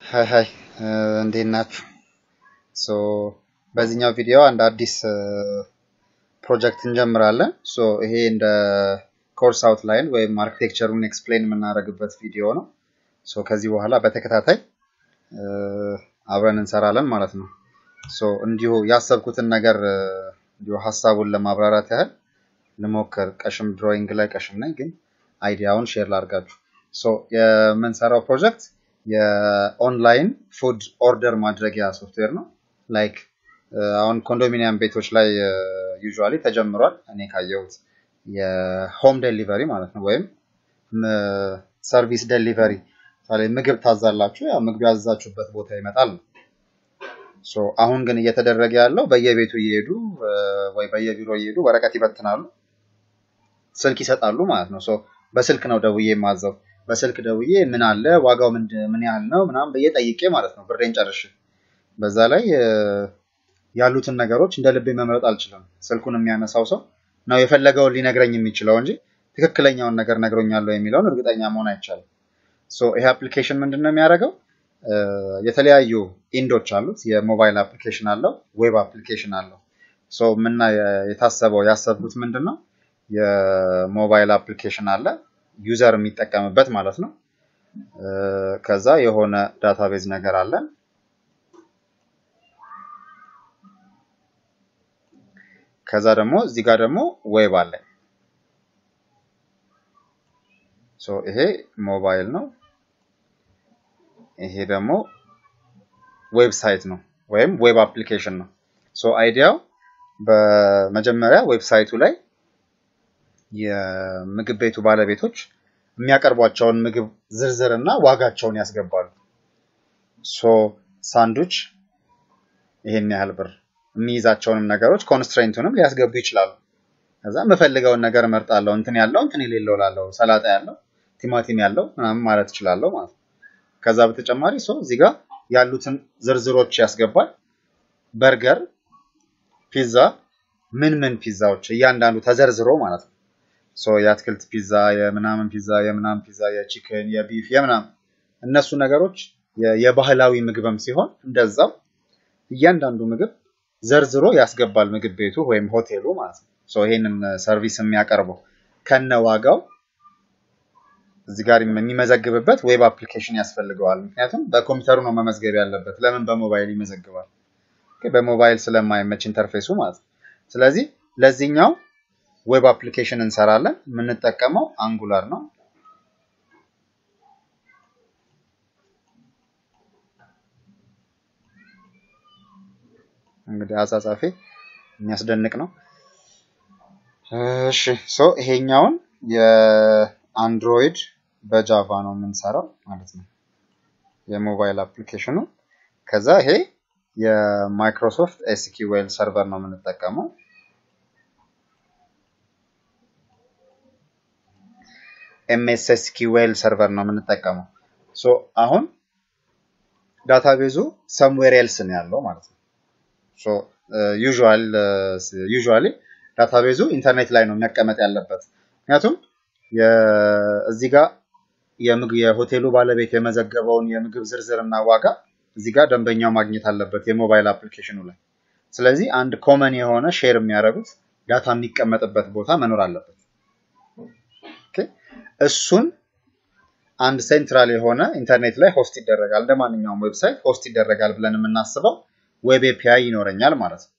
ሀይ ሀይ እንዴት ናችሁ? ሶ በዚህኛው ቪዲዮ አንድ አዲስ ፕሮጀክት እንጀምራለን። ሶ ይሄ እንደ ኮርስ አውትላይን ወይም አርኪቴክቸሩን ኤክስፕሌን የምናደርግበት ቪዲዮ ነው። ሶ ከዚህ በኋላ በተከታታይ አብረን እንሰራለን ማለት ነው። ሶ እንዲሁ ያሰብኩትን ነገር እንዲሁ ሀሳቡን ለማብራራት ያህል ልሞክር። ቀሽም ድሮይንግ ላይ ቀሽም ነኝ፣ ግን አይዲያውን ሼር ላድርጋችሁ። ሶ የምንሰራው ፕሮጀክት የኦንላይን ፉድ ኦርደር ማድረጊያ ሶፍትዌር ነው። ላይክ አሁን ኮንዶሚኒየም ቤቶች ላይ ዩዥዋሊ ተጀምሯል። እኔ ካየሁት የሆም ዴሊቨሪ ማለት ነው፣ ወይም ሰርቪስ ዴሊቨሪ ምግብ ታዛላችሁ፣ ያ ምግብ ያዘዛችሁበት ቦታ ይመጣል ነው። ሶ አሁን ግን እየተደረገ ያለው በየቤቱ እየሄዱ ወይ በየቢሮ እየሄዱ ወረቀት ይበትናሉ፣ ስልክ ይሰጣሉ ማለት ነው። ሶ በስልክ ነው ደውዬ የማዘው በስልክ ደውዬ ምን አለ ዋጋው ምን ያህል ነው ምናምን ብዬ ጠይቄ ማለት ነው ብሬን ጨርሼ። በዛ ላይ ያሉትን ነገሮች እንደ ልቤ መምረጥ አልችልም። ስልኩን የሚያነሳው ሰው ነው የፈለገውን ሊነግረኝ የሚችለው እንጂ ትክክለኛውን ነገር ነግሮኛለሁ የሚለውን እርግጠኛ መሆን አይቻልም። ሶ ይሄ አፕሊኬሽን ምንድን ነው የሚያደርገው? የተለያዩ ኢንዶች አሉት። የሞባይል አፕሊኬሽን አለው፣ ዌብ አፕሊኬሽን አለው። ሶ ምና የታሰበው ያሰብኩት ምንድን ነው የሞባይል አፕሊኬሽን አለ ዩዘር የሚጠቀምበት ማለት ነው። ከዛ የሆነ ዳታቤዝ ነገር አለን። ከዛ ደግሞ እዚህ ጋር ደግሞ ዌብ አለ። ሶ ይሄ ሞባይል ነው። ይሄ ደግሞ ዌብሳይት ነው ወይም ዌብ አፕሊኬሽን ነው። ሶ አይዲያው በመጀመሪያ ዌብሳይቱ ላይ የምግብ ቤቱ ባለቤቶች የሚያቀርቧቸውን ምግብ ዝርዝር እና ዋጋቸውን ያስገባሉ። ሶ ሳንዱች ይሄን ያህል ብር የሚይዛቸውንም ነገሮች ኮንስትሬንቱንም ሊያስገቡ ይችላሉ። ከዛ የምፈልገውን ነገር እመርጣለሁ። እንትን ያለው እንትን የሌለው ላለው ሰላጣ ያለው ቲማቲም ያለው ምናምን ማለት እችላለሁ ማለት ነው። ከዛ በተጨማሪ ሰው እዚህ ጋር ያሉትን ዝርዝሮች ያስገባል። በርገር፣ ፒዛ፣ ምን ምን ፒዛዎች እያንዳንዱ ተዘርዝሮ ማለት ነው። ሶ የአትክልት ፒዛ፣ የምናምን ፒዛ፣ የምናምን ፒዛ፣ የቺክን፣ የቢፍ፣ የምናምን እነሱ ነገሮች የባህላዊ ምግብም ሲሆን እንደዛው እያንዳንዱ ምግብ ዘርዝሮ ያስገባል ምግብ ቤቱ ወይም ሆቴሉ ማለት ነው። ሶ ይሄንን ሰርቪስ የሚያቀርበው ከነ ዋጋው እዚህ ጋር የሚመዘግብበት ዌብ አፕሊኬሽን ያስፈልገዋል። ምክንያቱም በኮምፒውተሩ ነው መመዝገብ ያለበት። ለምን በሞባይል ይመዘግባል? በሞባይል ስለማይመች ኢንተርፌሱ ማለት ነው። ስለዚህ ለዚህኛው ዌብ አፕሊኬሽን እንሰራለን። የምንጠቀመው አንጉላር ነው። እንግዲህ አጻጻፌ የሚያስደንቅ ነው። እሺ ሶ ይሄኛውን የአንድሮይድ በጃቫ ነው የምንሰራው ማለት ነው የሞባይል አፕሊኬሽኑ። ከዛ ይሄ የማይክሮሶፍት ኤስኪዌል ሰርቨር ነው የምንጠቀመው። ኤምኤስ ኤስኪዌል ሰርቨር ነው የምንጠቀመው። ሶ አሁን ዳታቤዙ ሰምዌር ኤልስ ነው ያለው ማለት ነው። ሶ ዩዥዋሊ ዳታቤዙ ኢንተርኔት ላይ ነው መቀመጥ ያለበት። ምክንያቱም እዚህ ጋር የሆቴሉ ባለቤት የመዘገበውን የምግብ ዝርዝር እና ዋጋ እዚህ ጋር ደንበኛው ማግኘት አለበት የሞባይል አፕሊኬሽኑ ላይ። ስለዚህ አንድ ኮመን የሆነ ሼር የሚያደርጉት ዳታ የሚቀመጥበት ቦታ መኖር አለበት። እሱን አንድ ሴንትራል የሆነ ኢንተርኔት ላይ ሆስት ይደረጋል። እንደ ማንኛውም ዌብሳይት ሆስት ይደረጋል ብለን የምናስበው ዌብ ኤፒአይ ይኖረኛል ማለት ነው።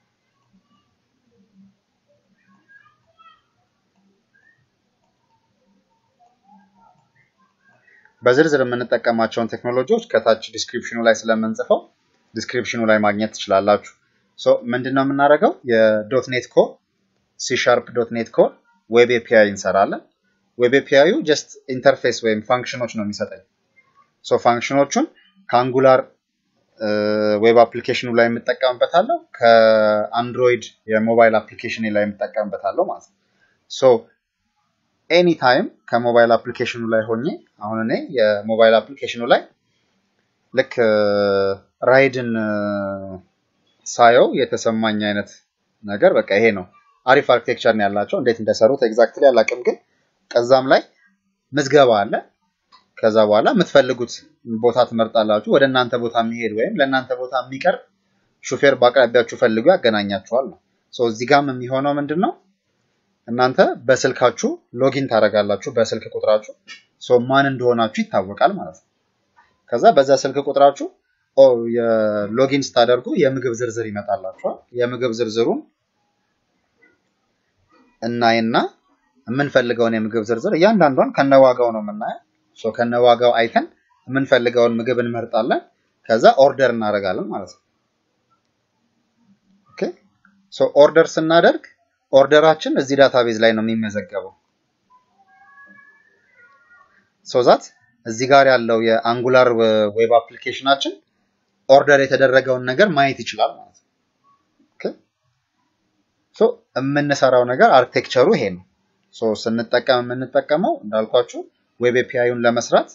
በዝርዝር የምንጠቀማቸውን ቴክኖሎጂዎች ከታች ዲስክሪፕሽኑ ላይ ስለምንጽፈው ዲስክሪፕሽኑ ላይ ማግኘት ትችላላችሁ። ሶ ምንድን ነው የምናደርገው? የዶትኔት ኮር ሲሻርፕ ዶትኔት ኮር ዌብ ኤፒአይ እንሰራለን። ዌብ ኤፒአዩ ጀስት ኢንተርፌስ ወይም ፋንክሽኖች ነው የሚሰጠኝ። ሶ ፋንክሽኖቹን ከአንጉላር ዌብ አፕሊኬሽኑ ላይ የምጠቀምበታለሁ፣ ከአንድሮይድ የሞባይል አፕሊኬሽን ላይ የምጠቀምበታለሁ ማለት ነው። ሶ ኤኒ ታይም ከሞባይል አፕሊኬሽኑ ላይ ሆኜ አሁን እኔ የሞባይል አፕሊኬሽኑ ላይ ልክ ራይድን ሳየው የተሰማኝ አይነት ነገር በቃ ይሄ ነው። አሪፍ አርኪቴክቸር ነው ያላቸው። እንዴት እንደሰሩት ኤግዛክትሊ አላውቅም፣ ግን ከዛም ላይ ምዝገባ አለ። ከዛ በኋላ የምትፈልጉት ቦታ ትመርጣላችሁ። ወደ እናንተ ቦታ የሚሄድ ወይም ለእናንተ ቦታ የሚቀርብ ሹፌር በአቅራቢያችሁ ፈልጎ ያገናኛችኋል ነው። እዚህ ጋም የሚሆነው ምንድን ነው? እናንተ በስልካችሁ ሎጊን ታደርጋላችሁ በስልክ ቁጥራችሁ ማን እንደሆናችሁ ይታወቃል ማለት ነው። ከዛ በዛ ስልክ ቁጥራችሁ የሎጊን ስታደርጉ የምግብ ዝርዝር ይመጣላችኋል። የምግብ ዝርዝሩን እናይና የምንፈልገውን የምግብ ዝርዝር እያንዳንዷን ከነዋጋው ነው የምናየው። ከነዋጋው አይተን የምንፈልገውን ምግብ እንመርጣለን። ከዛ ኦርደር እናደርጋለን ማለት ነው። ኦኬ ሶ ኦርደር ስናደርግ ኦርደራችን እዚህ ዳታቤዝ ላይ ነው የሚመዘገበው። ሶ ዛት እዚህ ጋር ያለው የአንጉላር ዌብ አፕሊኬሽናችን ኦርደር የተደረገውን ነገር ማየት ይችላል ማለት ነው። ኦኬ ሶ የምንሰራው ነገር አርኪቴክቸሩ ይሄ ነው። ሶ ስንጠቀም የምንጠቀመው እንዳልኳችሁ ዌብ ኤፒአይውን ለመስራት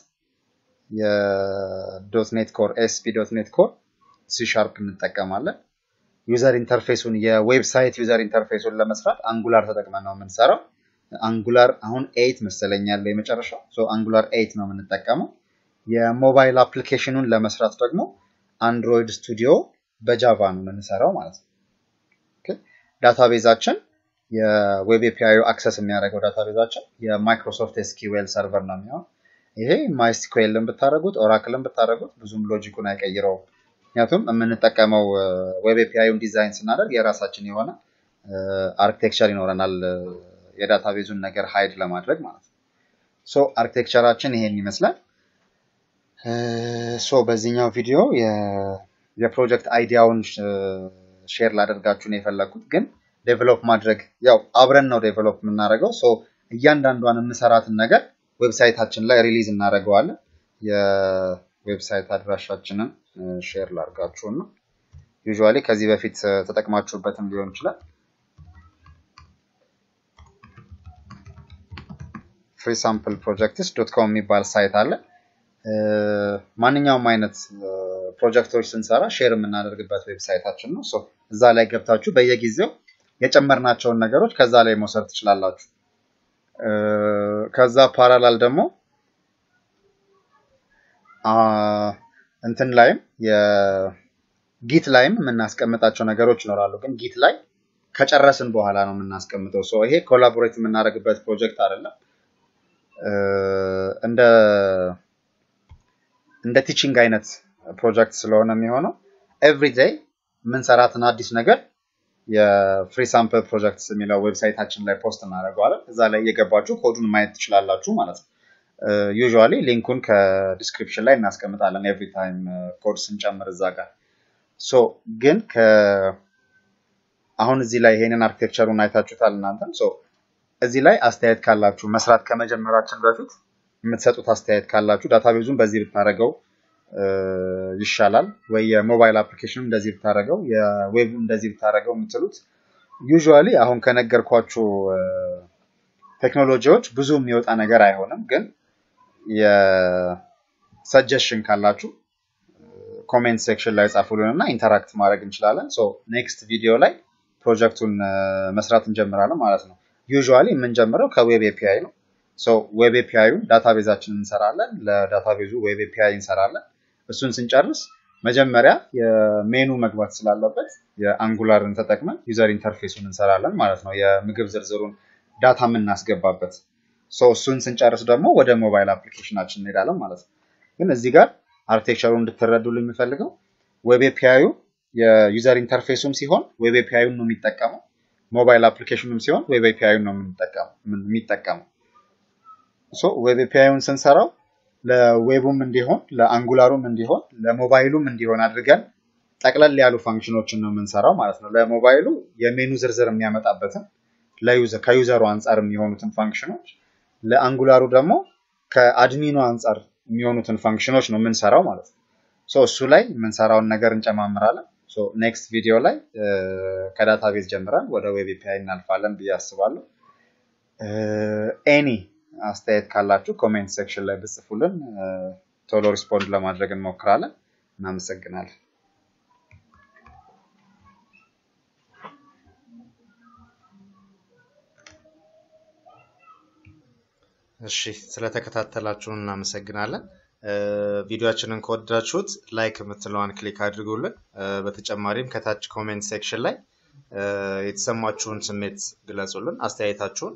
የዶት ኔት ኮር ኤስፒ ዶት ኔት ኮር ሲ ሻርፕ እንጠቀማለን። ዩዘር ኢንተርፌሱን የዌብሳይት ዩዘር ኢንተርፌሱን ለመስራት አንጉላር ተጠቅመን ነው የምንሰራው። አንጉላር አሁን ኤይት መሰለኝ ያለው የመጨረሻው። ሶ አንጉላር ኤይት ነው የምንጠቀመው። የሞባይል አፕሊኬሽኑን ለመስራት ደግሞ አንድሮይድ ስቱዲዮ በጃቫ ነው የምንሰራው ማለት ነው። ዳታቤዛችን የዌብ ኤፒአይ አክሰስ የሚያደርገው ዳታቤዛችን የማይክሮሶፍት ኤስኪዌል ሰርቨር ነው የሚሆን። ይሄ ማይስኩዌልን ብታደረጉት ኦራክልን ብታደረጉት ብዙም ሎጂኩን አይቀይረውም። ምክንያቱም የምንጠቀመው ዌብ ኤፒአይን ዲዛይን ስናደርግ የራሳችን የሆነ አርኪቴክቸር ይኖረናል የዳታቤዙን ነገር ሃይድ ለማድረግ ማለት ነው። ሶ አርኪቴክቸራችን ይሄን ይመስላል። ሶ በዚህኛው ቪዲዮ የፕሮጀክት አይዲያውን ሼር ላደርጋችሁ ነው የፈለግኩት፣ ግን ዴቨሎፕ ማድረግ ያው አብረን ነው ዴቨሎፕ የምናደርገው። ሶ እያንዳንዷን የምሰራትን ነገር ዌብሳይታችን ላይ ሪሊዝ እናደርገዋለን። የዌብሳይት አድራሻችንን ሼር ላድርጋችሁ ነው። ዩዥዋሊ ከዚህ በፊት ተጠቅማችሁበትም ሊሆን ይችላል። ፍሪ ሳምፕል ፕሮጀክትስ ዶት ኮም የሚባል ሳይት አለ። ማንኛውም አይነት ፕሮጀክቶች ስንሰራ ሼር የምናደርግበት ዌብሳይታችን ነው። እዛ ላይ ገብታችሁ በየጊዜው የጨመርናቸውን ነገሮች ከዛ ላይ መውሰድ ትችላላችሁ። ከዛ ፓራላል ደግሞ እንትን ላይም የጊት ላይም የምናስቀምጣቸው ነገሮች ይኖራሉ። ግን ጊት ላይ ከጨረስን በኋላ ነው የምናስቀምጠው። ሰው ይሄ ኮላቦሬት የምናደርግበት ፕሮጀክት አይደለም። እንደ እንደ ቲቺንግ አይነት ፕሮጀክት ስለሆነ የሚሆነው ኤቭሪዴይ የምንሰራትን አዲስ ነገር የፍሪ ሳምፕል ፕሮጀክትስ የሚለው ዌብሳይታችን ላይ ፖስት እናደርገዋለን። እዛ ላይ እየገባችሁ ኮዱን ማየት ትችላላችሁ ማለት ነው። ዩዥዋሊ ሊንኩን ከዲስክሪፕሽን ላይ እናስቀምጣለን ኤቭሪ ታይም ኮድ ስንጨምር እዛ ጋር። ሶ ግን አሁን እዚህ ላይ ይሄንን አርኪቴክቸሩን አይታችሁታል እናንተም። ሶ እዚህ ላይ አስተያየት ካላችሁ መስራት ከመጀመራችን በፊት የምትሰጡት አስተያየት ካላችሁ ዳታቤዙን በዚህ ብታደረገው ይሻላል ወይ የሞባይል አፕሊኬሽኑ እንደዚህ ብታደረገው የዌቡ እንደዚህ ብታደረገው የምትሉት ዩዥዋሊ አሁን ከነገርኳችሁ ቴክኖሎጂዎች ብዙ የሚወጣ ነገር አይሆንም። ግን የሰጀሽን ካላችሁ ኮሜንት ሴክሽን ላይ ጻፉልን እና ኢንተራክት ማድረግ እንችላለን። ሶ ኔክስት ቪዲዮ ላይ ፕሮጀክቱን መስራት እንጀምራለን ማለት ነው። ዩዥዋሊ የምንጀምረው ከዌብ ኤፒአይ ነው። ሶ ዌብ ኤፒአይን ዳታቤዛችን እንሰራለን። ለዳታቤዙ ዌብ ኤፒአይ እንሰራለን። እሱን ስንጨርስ መጀመሪያ የሜኑ መግባት ስላለበት የአንጉላርን ተጠቅመን ዩዘር ኢንተርፌሱን እንሰራለን ማለት ነው። የምግብ ዝርዝሩን ዳታ የምናስገባበት እሱን ስንጨርስ ደግሞ ወደ ሞባይል አፕሊኬሽናችን እንሄዳለን ማለት ነው። ግን እዚህ ጋር አርኪቴክቸሩን እንድትረዱልን የሚፈልገው ዌብ ኤፒአዩ የዩዘር ኢንተርፌሱም ሲሆን ዌብ ኤፒአዩን ነው የሚጠቀመው። ሞባይል አፕሊኬሽኑም ሲሆን ዌብ ኤፒአዩን ነው የሚጠቀመው። ዌብ ኤፒአዩን ስንሰራው ለዌቡም እንዲሆን ለአንጉላሩም እንዲሆን ለሞባይሉም እንዲሆን አድርገን ጠቅለል ያሉ ፋንክሽኖችን ነው የምንሰራው ማለት ነው። ለሞባይሉ የሜኑ ዝርዝር የሚያመጣበትን ከዩዘሩ አንጻር የሚሆኑትን ፋንክሽኖች፣ ለአንጉላሩ ደግሞ ከአድሚኑ አንጻር የሚሆኑትን ፋንክሽኖች ነው የምንሰራው ማለት ነው። እሱ ላይ የምንሰራውን ነገር እንጨማምራለን። ኔክስት ቪዲዮ ላይ ከዳታቤዝ ጀምረን ወደ ዌብ ኤፒአይ እናልፋለን ብዬ አስባለሁ። ኤኒ አስተያየት ካላችሁ ኮሜንት ሴክሽን ላይ ብጽፉልን ቶሎ ሪስፖንድ ለማድረግ እንሞክራለን። እናመሰግናለን። እሺ ስለተከታተላችሁን እናመሰግናለን። ቪዲዮችንን ከወደዳችሁት ላይክ የምትለዋን ክሊክ አድርጉልን። በተጨማሪም ከታች ኮሜንት ሴክሽን ላይ የተሰማችሁን ስሜት ግለጹልን፣ አስተያየታችሁን።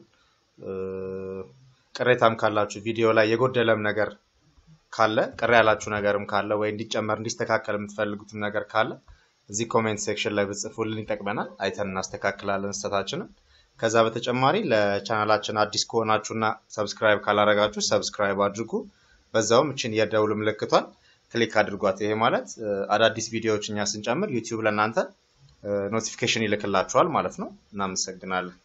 ቅሬታም ካላችሁ ቪዲዮ ላይ የጎደለም ነገር ካለ ቅር ያላችሁ ነገርም ካለ ወይ እንዲጨመር እንዲስተካከል የምትፈልጉትም ነገር ካለ እዚህ ኮሜንት ሴክሽን ላይ ብጽፉልን ይጠቅመናል። አይተን እናስተካክላለን ስህተታችንን። ከዛ በተጨማሪ ለቻናላችን አዲስ ከሆናችሁና ሰብስክራይብ ካላረጋችሁ ሰብስክራይብ አድርጉ። በዛውም እችን የደውል ምልክቷን ክሊክ አድርጓት። ይሄ ማለት አዳዲስ ቪዲዮዎች እኛ ስንጨምር ዩቲዩብ ለእናንተ ኖቲፊኬሽን ይልክላችኋል ማለት ነው። እናመሰግናለን።